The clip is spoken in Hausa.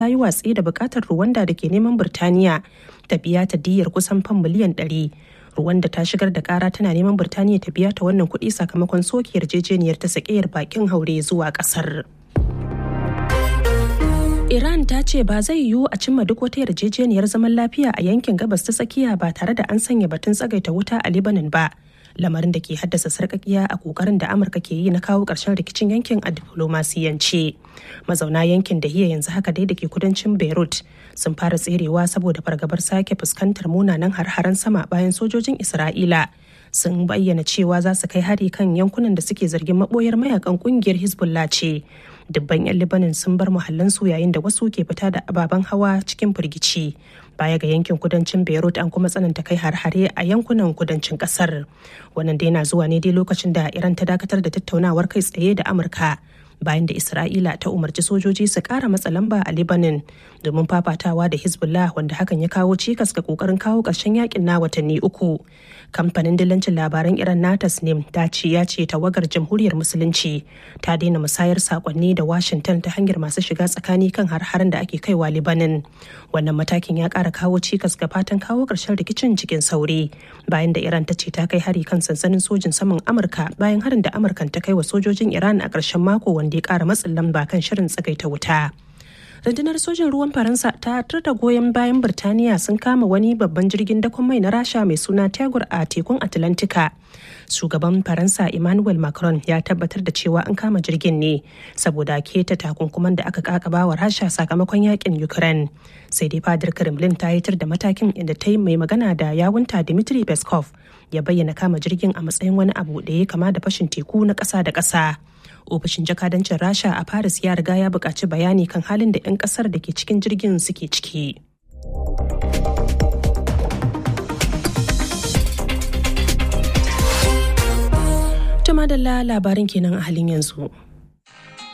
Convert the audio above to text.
ta yi watsi da bukatar Rwanda da ke neman Birtaniya ta biya ta diyyar kusan fan miliyan 100. Rwanda ta shigar da kara tana neman Birtaniya ta biya ta wannan kuɗi sakamakon soke yarjejeniyar ta sakiyar bakin haure zuwa ƙasar. Iran ta ce ba zai yiwu a cimma duk wata yarjejeniyar zaman lafiya a yankin gabas ta tsakiya ba tare da an sanya batun tsagaita wuta a Lebanon ba. Lamarin da ke haddasa sarkakiya a kokarin da Amurka ke yi na kawo ƙarshen rikicin yankin a diflomasiyance. Mazauna yankin da hiya yanzu haka dai da ke kudancin Beirut sun fara tserewa saboda fargabar sake fuskantar munanan har-haren sama bayan sojojin Isra'ila. sun bayyana cewa za su kai hari kan yankunan da suke zargin maboyar mayakan kungiyar hezbollah ce dubban 'yan libanin sun bar muhallansu yayin da wasu ke fita da ababen hawa cikin firgici baya ga yankin kudancin beirut an kuma tsananta kai har-hare a yankunan kudancin kasar wannan dai na zuwa ne dai lokacin da iran ta dakatar da tattaunawar kai tsaye da amurka bayan da isra'ila ta umarci sojoji su kara matsa lamba a lebanon domin fafatawa da hezbollah wanda hakan ya kawo cikas ga kokarin kawo ƙarshen yakin na watanni uku kamfanin dillancin labaran iran na tasnim ta ce ya ce tawagar jamhuriyar musulunci ta daina musayar sakonni da washington ta hanyar masu shiga tsakani kan har-haren da ake kaiwa lebanon wannan matakin ya kara kawo cikas ga fatan kawo ƙarshen rikicin cikin sauri bayan da iran ta ce ta kai hari kan sansanin sojin saman amurka bayan harin da amurkan ta kai wa sojojin iran a ƙarshen mako wanda ya kara matsin lamba kan shirin tsagaita wuta rundunar sojin ruwan faransa ta da goyon bayan birtaniya sun kama wani babban jirgin dakon mai na rasha mai suna tegur a tekun atlantika shugaban faransa emmanuel macron ya tabbatar da cewa an kama jirgin ne saboda keta takunkuman da aka kakaba wa rasha sakamakon yakin ukraine sai dai fadar kremlin ta yitar da matakin inda ta yi mai magana da yawunta dmitry peskov ya bayyana kama jirgin a matsayin wani abu da ya kama da fashin teku na ƙasa da ƙasa ofishin jakadancin rasha a paris ya riga ya buƙaci bayani kan halin da 'yan ƙasar da ke cikin jirgin suke ciki Tuma da labarin kenan a halin yanzu.